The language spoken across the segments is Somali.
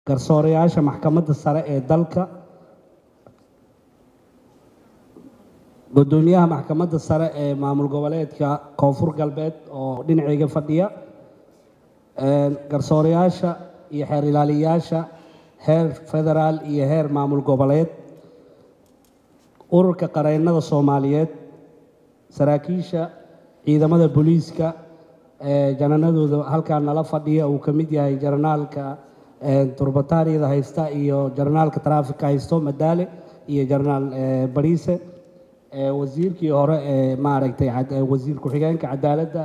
garsoorayaasha maxkamadda sare ee dalka guddoomiyaha maxkamadda sare ee maamul goboleedka koonfur galbeed oo dhinacayga fadhiya garsoorayaasha iyo xeer ilaaliyayaasha heer federaal iyo heer maamul goboleed ururka qareennada soomaaliyeed saraakiisha ciidamada booliiska jananadooda halkaa nala fadhiya uu ka mid yahay janaraalka turbataariyada haysta iyo janaraalka taraafika haysto madaale iyo janaraal bariise wasiirkii hore ee maaragtay wasiir ku-xigeenka cadaaladda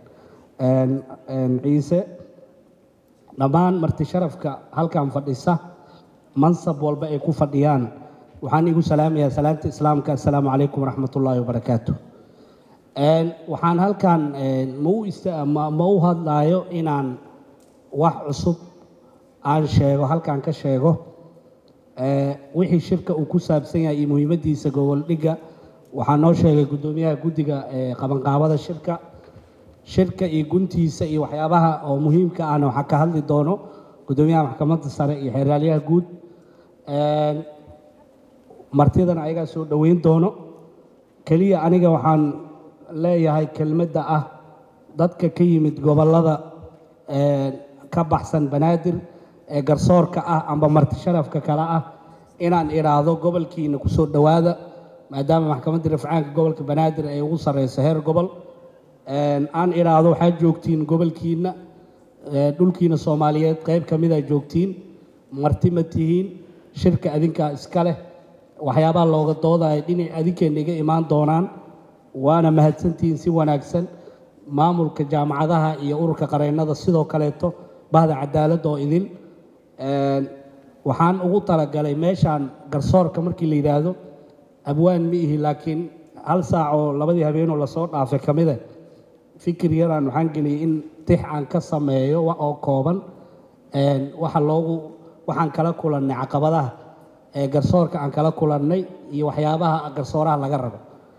ciise dhammaan marti sharafka halkan fadhisa mansab walba ay ku fadhiyaan waxaan igu salaamayaa salaamta islaamka assalaamu calaykum waraxmat ullaahi wabarakaatu waxaan halkan ma u hadlaayo inaan wax cusub aan sheego halkan ka sheego wixii shirka uu ku saabsan yahay iyo muhiimaddiisa goboldhigga waxaa noo sheegay guddoomiyaha guddiga qabanqaabada shirka shirka iyo guntiisa iyo waxyaabaha oo muhiimka ahna waxaa ka hadli doono guddoomiyaha maxkamadda sare iyo xeeraalyaha guud martidana ayagaa soo dhoweyn doono keliya aniga waxaan leeyahay kelmadda ah dadka ka yimid gobollada ka baxsan banaadir ee garsoorka ah amba marti sharafka kale ah inaan idhaahdo gobolkiina kusoo dhowaada maadaama maxkamadda rafcaanka gobolka banaadir ay ugu sarreyso heer gobol aan idhaahdo waxaad joogtiin gobolkiina dhulkiina soomaaliyeed qayb ka mid a joogtiin marti ma tihiin shirka adinkaa iska leh waxyaabaha looga doodayo dhinac adinkeena iga imaan doonaan waana mahadsantihiin si wanaagsan maamulka jaamacadaha iyo ururka qareennada sidoo kaleeto bahda cadaaladda oo idin waxaan ugu talagalay meeshaan garsoorka markii la yidhaahdo abwaan ma ihi laakiin hal saac oo labadii habeenoo lasoo dhaafay ka mida fikir yaraan waxaan geliyey in tix aan ka sameeyo oo kooban waxa loogu waxaan kala kulannay caqabadaha ee garsoorka aan kala kulannay iyo waxyaabaha garsooraha laga rabo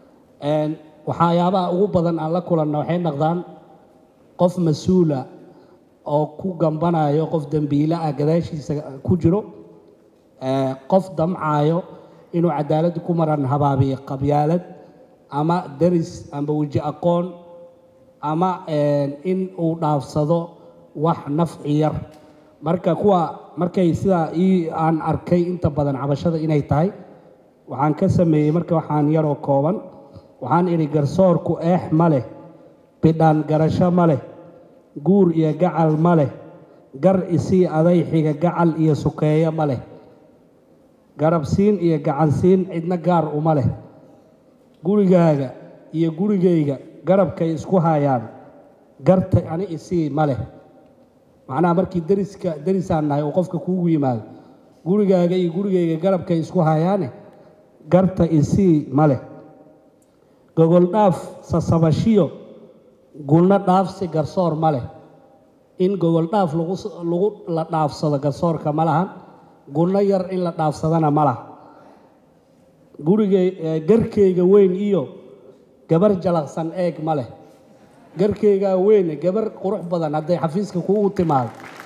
waxyaabaha ugu badan aan la kulanna waxay noqdaan qof mas-uula oo ku gambanayo qof dembiile ah gadaashiisa ku jiro qof damcaayo inuu cadaaladda ku maran habaabiyo qabyaalad ama deris amba weji aqoon ama in uu dhaafsado wax nafci yar marka kuwa markay sidaa ii aan arkay inta badan cabashada inay tahay waxaan ka sameeyey marka waxaan yaroo kooban waxaan idhi garsoorku eex ma leh bidhaan garasho ma leh guur iyo gacal ma leh gar isii adayxiga gacal iyo sukeeyo ma leh garabsiin iyo gacansiin cidna gaar uma leh gurigaaga iyo gurigayga garabkay isku hayaan garta ani isii ma leh macnaha markii deriska derisaan nahay oo qofka kuugu yimaado gurigaaga iyo gurigayga garabkay isku hayaane garta isii ma leh gogol dhaaf sasabashiyo gulno dhaafsi garsoor ma leh in gogol dhaaf lagu lagu la dhaafsado garsoorka ma lahan gulno yar in la dhaafsadana ma laha gurigay garkayga weyn iyo gabar jalaqsan eeg ma leh garkaygaa weyne gabar qurux badan hadday xafiiska kuugu timaado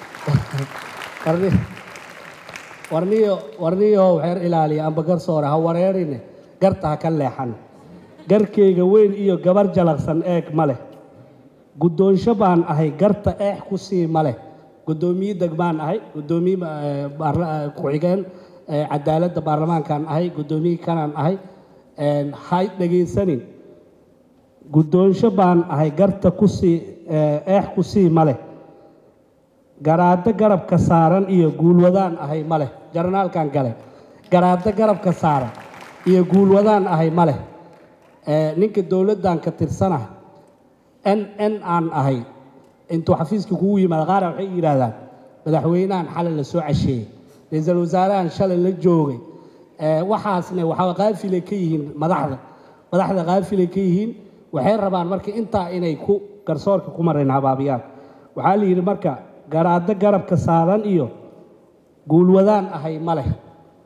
warniyo warniyo xeer ilaaliya amba garsoore ha wareerine garta ha ka leexan garkayga weyn iyo gabar jalaqsan eeg ma leh guddoonsho baan ahay garta eex ku sii ma leh guddoomiye degmaan ahay guddoomiye ku-xigeen cadaaladda baarlamaankaan ahay guddoomiye kanaan ahay hay dhegaysanin guddoonsho baan ahay garta kusii eex ku sii ma leh garaaddo garabka saaran iyo guulwadaan ahay ma leh jarnaalkan gale garaaddo garabka saaran iyo guulwadaan ahay ma leh ninka dowladdan ka tirsana n n aan ahay intuu xafiiska kugu yimaado qaara waxay yidhaahdaan madaxweynahan xalay la soo casheeyey ra-iisul wasaarahan shalay la joogay waxaasne waxaa qaafilay ka yihiin madaxda madaxda qaafilay ka yihiin waxay rabaan marka intaa inay ku garsoorka ku marayn habaabiyaan waxaa la yidhi marka garaaddo garabka saaran iyo guulwadaan ahay ma leh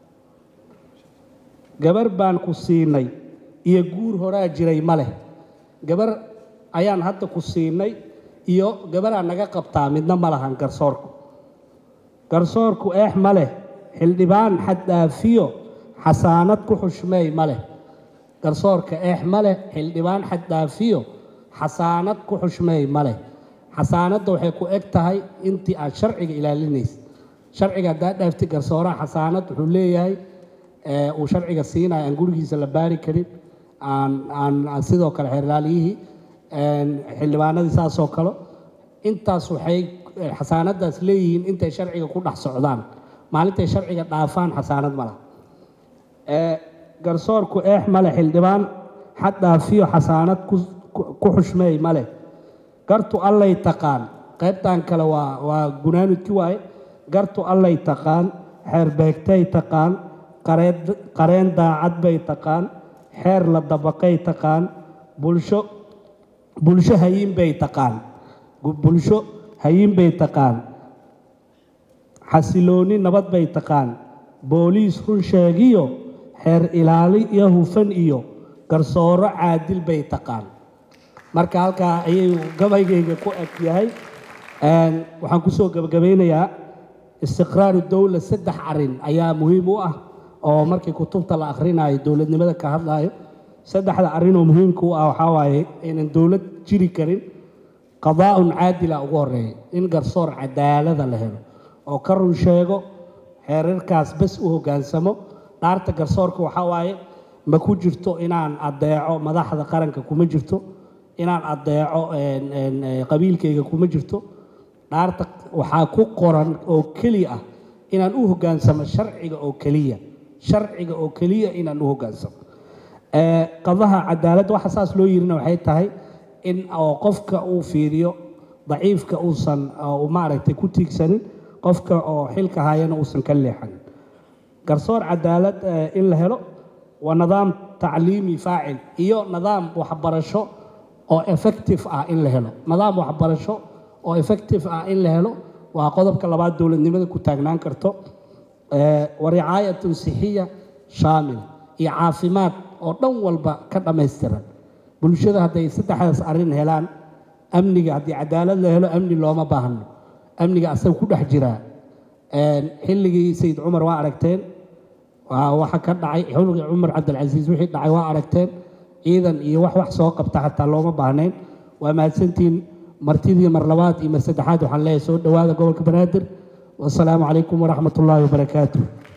gabar baan ku siinay iyo guur horaa jiray ma leh gabar ayaan hadda ku siinay iyo gabaraa naga qabtaa midna ma lahan garsoorku garsoorku eex ma leh xildhibaan xaddhaafiyo xasaanad ku xushmeey ma leh garsoorka eex ma leh xildhibaan xaddhaafiyo xasaanad ku xushmeey ma leh xasaanadda waxay ku eg tahay intii aad sharciga ilaalinaysa sharciga haddaad dhaaftay garsooraha xasaanad wuxuu leeyahay uu sharciga siinayo aan gurigiisa la baari karin aan aan aan sidoo kale xeerlaaliyihii xildhibaanadii saasoo kale intaas waxay xasaanadaas leeyihiin intay sharciga ku dhex socdaan maalintay sharciga dhaafaan xasaanad ma laha garsoorku eex male xildhibaan xad dhaafiyo xasaanad ku xushmeey male gartu allay taqaan qaybtan kale waa waa gunaanudki waaye gartu allay taqaan xeerbeegtay taqaan qareen daacad bay taqaan xeer la dabaqay taqaan bulsho bulsho hayin bay taqaan bulsho hayin bay taqaan xasilooni nabad bay taqaan booliis run sheegiyo xeer ilaali iyo hufan iyo garsooro caadil bay taqaan marka halkaa ayay gabaygayga ku eg yahay waxaan kusoo gabagabeynayaa istiqraaru dowla saddex arin ayaa muhiim u ah oo markii kutubta la akhrinayo dowladnimada ka hadlayo saddexda arrinoo muhiimka u ah waxaa waaye inaan dowlad jiri karin qadaa'un caadila ugu horeeya in garsoor cadaalada la helo oo ka run sheego xeerarkaas bes u hoggaansamo dhaarta garsoorka waxaa waaye ma ku jirto inaan addeeco madaxda qaranka kuma jirto inaan addeeco qabiilkayga kuma jirto dhaarta waxaa ku qoran oo keliya ah inaan u hoggaansamo sharciga oo keliya sharciga oo keliya inaan u hoggaansamo qadaha cadaaladda waxa saas loo yirina waxay tahay in oo qofka uu fiiriyo daciifka uusan maaragtay ku tiigsanin qofka oo xilka hayana uusan ka leexanin garsoor cadaalad in la helo waa nidaam tacliimi faacil iyo nidaam waxbarasho oo effective ah in la helo nidaam waxbarasho oo effective ah in la helo waa qodobka labaad dowladnimada ku taagnaan karto wa ricaayatun sixiya shaamila iyo caafimaad oo dhan walba ka dhammaystiran bulshada hadday saddexdaas arrin helaan amniga haddii cadaalad la helo amni looma baahno amniga asaga ku dhex jiraa xilligii sayid cumar waa aragteen waxa ka dhacay xilligii cumar cabdilcasiis wixii dhacay waa aragteen ciidan iyo wax wax soo qabta xataa looma baahnayn waa mahadsantihiin martidii mar labaad iyo mar saddexaad waxaan leeyahay soo dhowaada gobolka banaadir wasalaamu calaykum waraxmat ullaahi wabarakaatu